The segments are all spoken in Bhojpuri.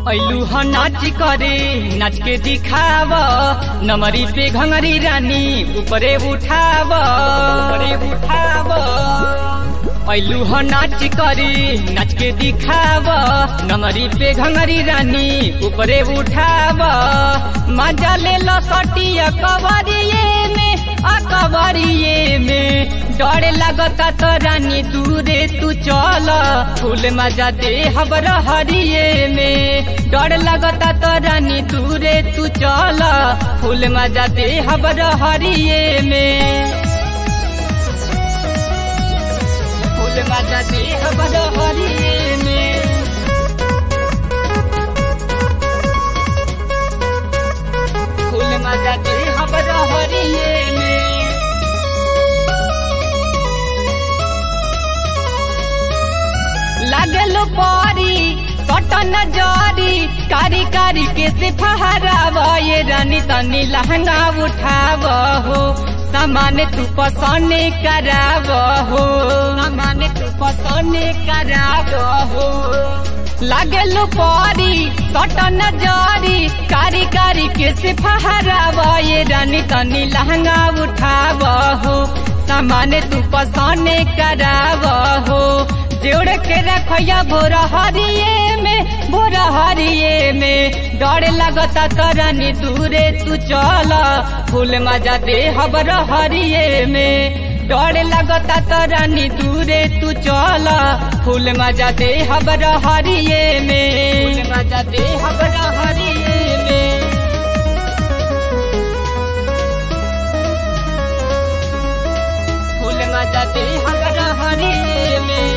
ऐलू ह नाच करे नाच के दिखाव नमरी पे घंगरी रानी ऊपरे उठाव ऊपरे उठाव ऐलू ह नाच करे नाच के दिखाव नमरी पे घंगरी रानी ऊपरे उठाव मजा ले लो सटिया कवरिए में अकबरिए में डर लगता तो रानी दूरे तू चल फूल मजा दे हबर हरिए में डर लगता तो रानी दूरे तू चल फूल मजा दे हबर हरिए में फूल मजा दे हबर हरिए में फूल मजा दे हबर हरिए में लागलो पारी सटन जारी कारी कारी के से फहराव ये रानी तनी लहंगा उठाव हो सामान तू पसंद कराव हो सामान तू पसंद कराव हो लागलो पारी सटन जारी कारी कारी के से फहराव ये रानी तनी लहंगा उठाव हो सामान तू पसंद कराव हो जोड़ के रखिया भोर हरिए में भोर हरिए में डर लगता तरनी दूरे तू चल फूल मजा दे हबर हरिए में डर लगता तरनी दूरे तू चल फूल मजा दे हबर हरिए में फूल मजा दे हबर हरिए में फूल मजा दे हबर हरिए में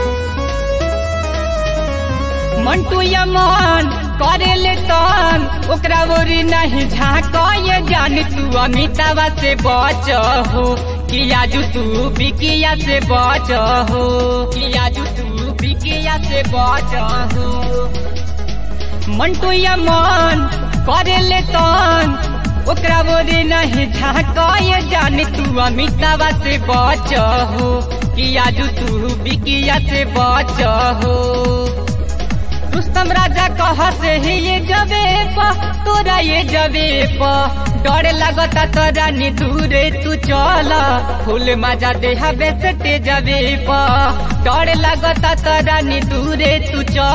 मंटू या मन करे ले तन ओकरा ओरी नहीं झाँक ये जान तू अमितावा से बच हो कि आजू तू बिकिया से बच हो कि आजू तू बिकिया से बच हो मंटू या मन करे ले तन ओकरा ओरी नहीं झाँक ये जान तू अमितावा से बच हो कि आजू तू बिकिया से बच हो रुस्तम राजा कह से ही ये जबे प तोरा ये जबे प डर लगता तो रानी दूरे तू चल फूल मजा दे हबे सटे जबे प डर लगता तो रानी दूरे तू चल